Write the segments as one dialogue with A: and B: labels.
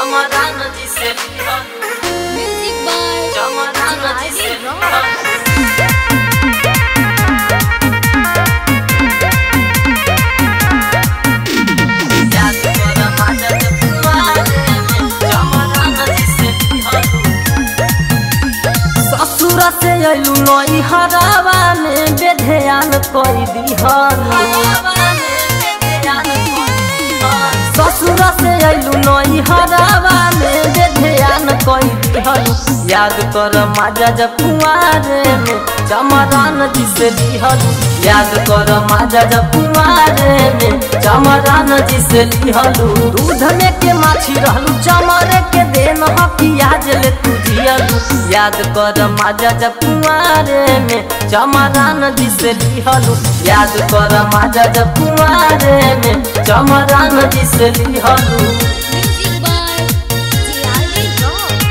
A: चमरान जी से
B: म्यूजिक बाय
A: चमरान जी से याद कर माझ्या जपुआरे चमरान जी से
C: ससुर से अइलू नई हरावा में बेध्यान कई दिहनु ससुर से अइलू नई हरावा में बेध्यान कई दिहनु याद कर माजा जब कुआरे में चमरान जी से दिहनु याद कर माजा जब कुआरे में चमरान जी से दिहनु दूध में के माछी रहलू चमरे के देन हकिया जले तू जियलू याद कर माजा जब कुआरे में चमरान जी से लिहलू याद कर माजा जब कुआरे में चमरान जी से लिहलू
B: म्यूजिक बाय जीआरडी रॉक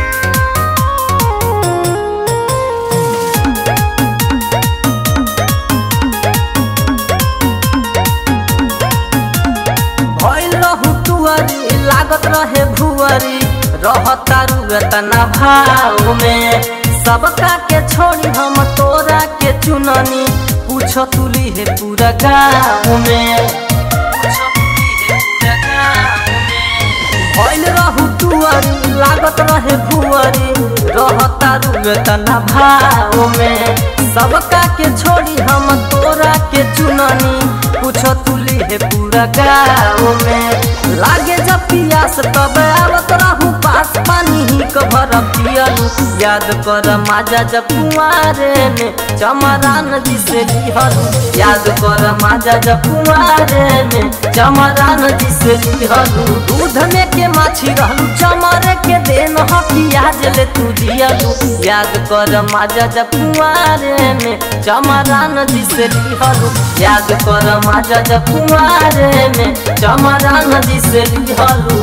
C: भइल रहू तुअरी लागत रहे भुअरी रहता रुतना भाव में सबका के छोड़ी हम तोरा के चुननी पूछो तुली है पूरा गाँव में पूछो तुली है पूरा गाँव में। भइल रहू तुअरी लागत रहे भुअरी रहता रुतना भाव में सबका के छोड़ी हम तोरा के चुननी पूछो तुली है पूरा गाँव में लागे जब पियास तब आवत रहू पास पानी ही कभर पियलू याद कर माजा जब कुआरे में चमरान जी से लिहलू याद कर माजा जब कुआरे में चमरान जी से लिहलू दूध में के माछी रहलू चमरे के देन हकिया जले तू जियलू याद कर माजा जब कुआरे में चमरान जी से लिहलू याद कर माजा जब कुआरे में चमरान जी से लिहलू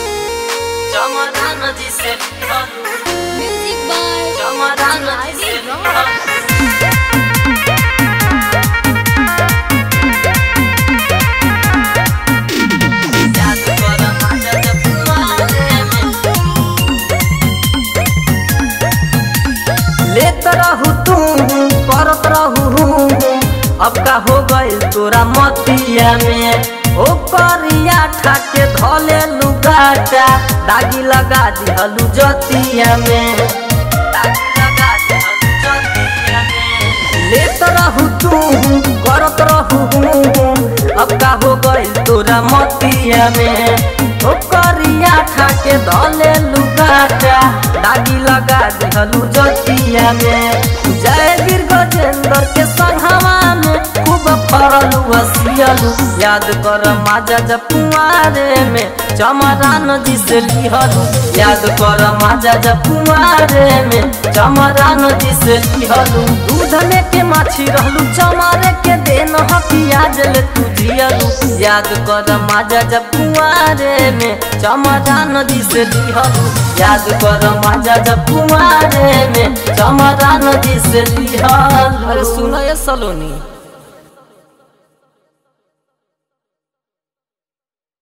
C: चमरान जी से लिहलू
B: म्यूजिक बाय
C: चमरान जी से
B: जीआरडी रॉक
C: याद कर माजा जब कुआरे में लेत रहू तू करत रहू अब का हो गइल तोरा मतिया में ओ करिया ठाके धले लुगाटा दागी लगा दिहलू जतिया में दागी लगा दिहलू जतिया में लेत रहू तू करत रहू अब का हो गइल तोरा मतिया में ओ करिया ठाके धले लुगाटा दागी लगा दिहलू जतिया में जय वीर गजेंद्र के संघवा में खूब फरल वसियलू याद कर माजा जब कुआरे में चमरान जी से लिहलू याद कर माजा जब कुआरे में चमरान जी से लिहलू दूध में के माछी रहलू चमरे के देन हकिया जले तू जियलू याद कर माजा जब कुआरे में चमरान जी से लिहलू याद कर माजा जब कुआरे में चमरान जी से लिहलू अरे सुनो ये सलोनी